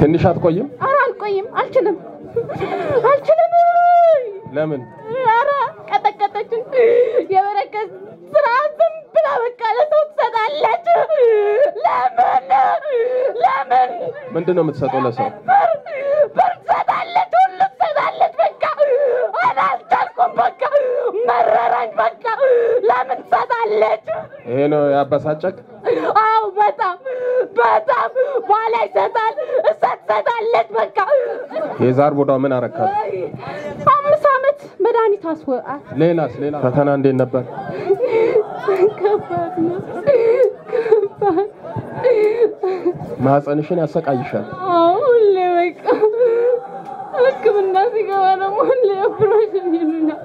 ትንሽ አትቆይም? ኧረ አልቆይም፣ አልችልም፣ አልችልም። ለምን? ኧረ ቀጠቀጠችን። የበረከት ስራ ዝም ብላ በቃ ለሰው ትሰጣለች። ለምን ለምን ምንድን ነው የምትሰጠው ለሰው? ብር ብር ትሰጣለች፣ ሁሉ ትሰጣለች። በቃ አላልቻልኩም። በቃ መረራኝ። በቃ ለምን ትሰጣለች? ይሄ ነው ያበሳጨቅ? አዎ በጣም በጣም ባላ ይሰጣል፣ እሷ ትሰጣለች። በቃ የዛር ቡዳው ምን አረካት? አምስት ዓመት መድኃኒት አስወ ሌላስ? ሌላ ፈተና እንዴት ነበር? ከባድ ነው ከባድ ማህፀንሽን ያሰቃይሻል። አዎ ሁሌ በቃ ሕክምና ሲገባ ደግሞ ሁሌ ኦፕሬሽን ይሉኛል።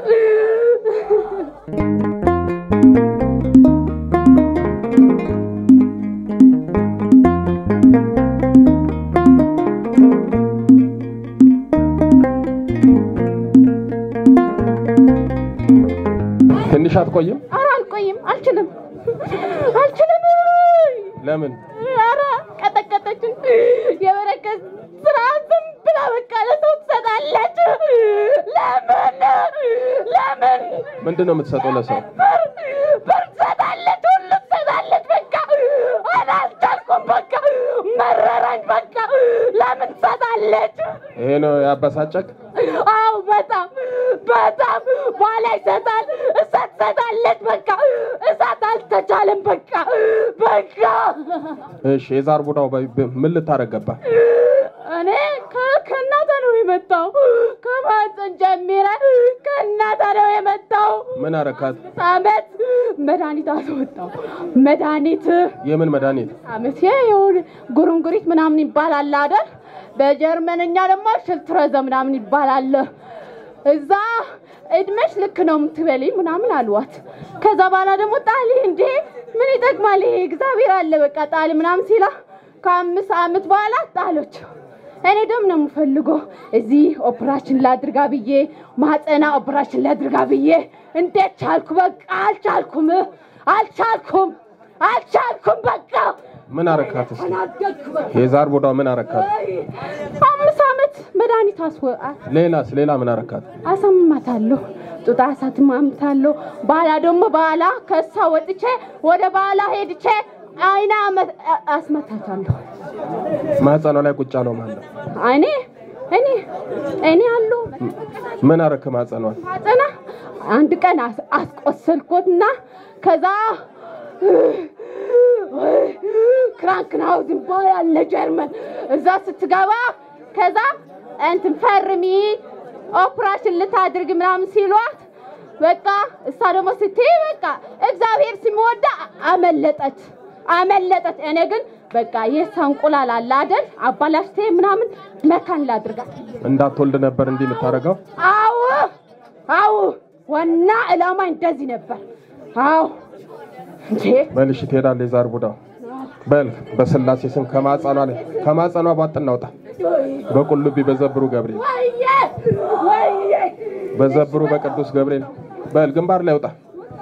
ትንሽ አትቆይም? ኧረ አልቆይም፣ አልችልም፣ አልችልም። ለምን? ኧረ ቀጠቀጠችን። የበረከት ስራ ዝም ብላ በቃ ለሰው ትሰጣለች። ለምን ለምን ምንድን ነው የምትሰጠው ለሰው? ብር ብር ትሰጣለች፣ ሁሉ ትሰጣለች። በቃ አላልቻልኩም። በቃ መረራኝ። በቃ ለምን ትሰጣለች? ይሄ ነው ያበሳጨቅ? አዎ በጣም በጣም ባላ ይሰጣል፣ እሷ ትሰጣለች። በቃ እሳት አልተቻለም። በቃ በቃ እሺ የዛር ቡዳው በ- በ- ምን ልታረግ ገባ? እኔ ከ- ከእናተ ነው የመጣው ከማህፀን ጀምረ ከእናተ ነው የመጣው። ምን አረካት? አመት መድኃኒት አስወጣው። መድኃኒት የምን መድኃኒት? አመት የሆነ ጉርንጉሪት ምናምን ይባላል አይደል? በጀርመንኛ ደግሞ ሽልትረዘ ምናምን ይባላል። እዛ እድሜሽ ልክ ነው የምትበልኝ ምናምን አልዋት። ከዛ በኋላ ደግሞ ጣሊ እንዴ ምን ይጠቅማል ይሄ እግዚአብሔር አለ በቃ ጣሊ ምናምን ሲላ ከአምስት አመት በኋላ ጣሎች። እኔ ደግሞ ነው የምፈልገው እዚህ ኦፕራሽን ላድርጋ ብዬ ማህፀና ኦፕራሽን ላድርጋ ብዬ እንዴት ቻልኩ? በቃ አልቻልኩም፣ አልቻልኩም፣ አልቻልኩም። በቃ ምን አረካት? እስኪ ተናደድኩ። በቃ የዛር ቡዳው ምን አረካት? አምስት አመት መድኃኒት አስወ ሌላስ? ሌላ ምን አረካት? አሳምማታለሁ ጡጣ አሳትማምታለሁ። ባላ ደግሞ ባላ ከሷ ወጥቼ ወደ ባላ ሄድቼ አይና አመት- አ- አስመታታለሁ። ማህፀኗ ላይ ቁጭ አለው ማለት ነው። እኔ እኔ እኔ አሉ ምን አረክ ማህፀኗን? ማጠና አንድ ቀን አስ- አስቆሰልኩትና ከዛ ክራንክናውዝ ይባላል ጀርመን እዛ ስትገባ ከዛ እንትን ፈርሚ ኦፕራሽን ልታድርግ ምናምን ሲሏት በቃ እሷ ደግሞ ስትይ በቃ እግዚአብሔር ሲመወዳ አመለጠች አመለጠች። እኔ ግን በቃ የእሷ እንቁላል አለ አይደል አባላሽቴ ምናምን መካን ላድርጋት እንዳትወልድ ነበር እንዲህ የምታረገው? አዎ አዎ፣ ዋና ዕላማ እንደዚህ ነበር። አዎ እንዴ በልሽ ትሄዳለህ። የዛር ቡዳው በል በስላሴ ስም ከማህፀኗ ላይ ከማህፀኗ ቧጥ እናውጣ። በቁልቢ በዘብሩ ገብርኤል ወይዬ ወይዬ በዘብሩ በቅዱስ ገብርኤል በል ግንባር ላይ ውጣ።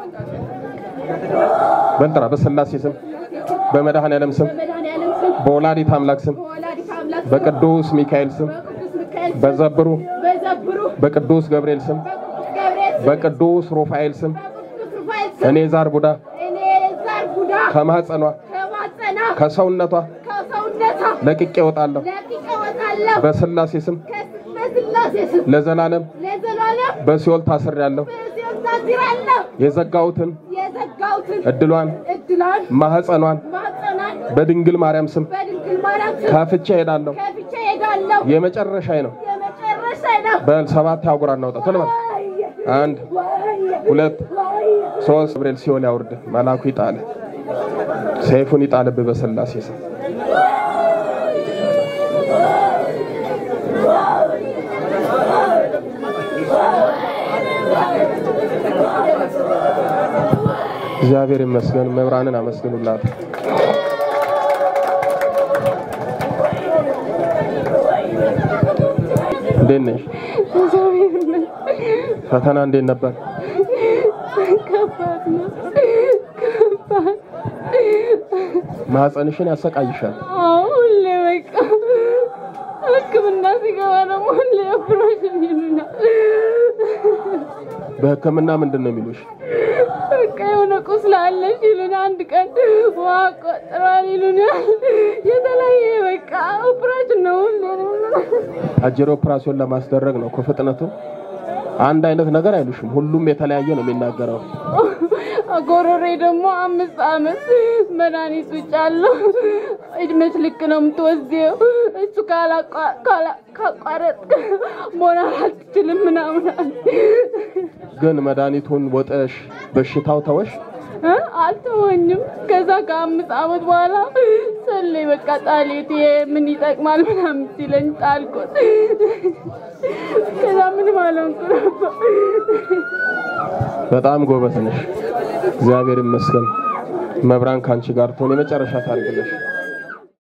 በልጥራ በስላሴ ስም በመድኃኔዓለም ስም በመድኃኒዓለም ስም በወላዲት አምላክ ስም በወላዲተ አምላክ ስም በቅዱስ ሚካኤል ስም በቅዱስ ሚካኤል ስም በዘብሩ በዘብሩ በቅዱስ ገብርኤል ስም በቅዱስ ገብርኤል ስም በቅዱስ ሩፋኤል ስም በቅዱስ ሩፋኤል ስም እኔ ዛር ቡዳ እኔ ዛር ቡዳ ከማህፀኗ ከማጸና ከሰውነቷ ከሰውነቷ ለቅቄ እወጣለሁ ለቅቄ እወጣለሁ በስላሴ ስም በስላሴ ስም ለዘላለም ለዘላለም በሲኦል ታስሬያለሁ። በሲኦል ታስራለሁ። የዘጋሁትን የዘጋሁትን እድሏን እድሏን ማህፀኗን ማጸናን በድንግል ማርያም ስም በድንግል ማርያም ስም ከፍቼ እሄዳለሁ። ከፍቼ እሄዳለሁ። የመጨረሻዬ ነው። የመጨረሻ ነው። በል ሰባት አህጉር እናውጣ። ቶሎ በል። አንድ ሁለት ሶስት ገብርኤል ሲኦል ያውርድ፣ መልአኩ ይጣል፣ ሰይፉን ይጣልብህ በስላሴ ስም። እግዚአብሔር ይመስገን። መብራንን አመስግኑላት። እንዴት ነሽ? እግዚአብሔር ይመስገን። ፈተና እንዴት ነበር? ከባድ ነው። ከባድ ማህፀንሽን ያሰቃይሻል። አዎ፣ ሁሌ በቃ ሕክምና ሲገባ ደግሞ ኦፕሬሽን ይሉናል። በህክምና ምንድን ነው የሚሉሽ? በቃ የሆነ ቁስል አለሽ ይሉናል። አንድ ቀን ውሃ ቆጥሯል ይሉናል። የተለያየ በቃ ኦፕሬሽን ነው ሁሌ አጀሬ ኦፕራሲዮን ለማስደረግ ነው እኮ ፍጥነቱ። አንድ አይነት ነገር አይሉሽም። ሁሉም የተለያየ ነው የሚናገረው። ጎሮሬ ደግሞ አምስት አመት መድኃኒት ውጭ አለው። እድሜሽ ልክ ነው የምትወስደው። እሱ ካላቋ- ካላ- ካቋረጥክ መሆን አትችልም ምናምን አለ። ግን መድኃኒቱን ወጠሽ በሽታው ተወሽ? እ? አልተወኝም። ከዛ ከአምስት አመት በኋላ ሰለይ በቃ ጣሌት ይሄ ምን ይጠቅማል ምናምን ሲለኝ ጣልኩት። ከዛ ምንም አልሆንኩ ነበር። በጣም ጎበዝ ነሽ። እግዚአብሔር ይመስገን። መብራን ካንቺ ጋር ትሆን። የመጨረሻ ታሪክ ነሽ።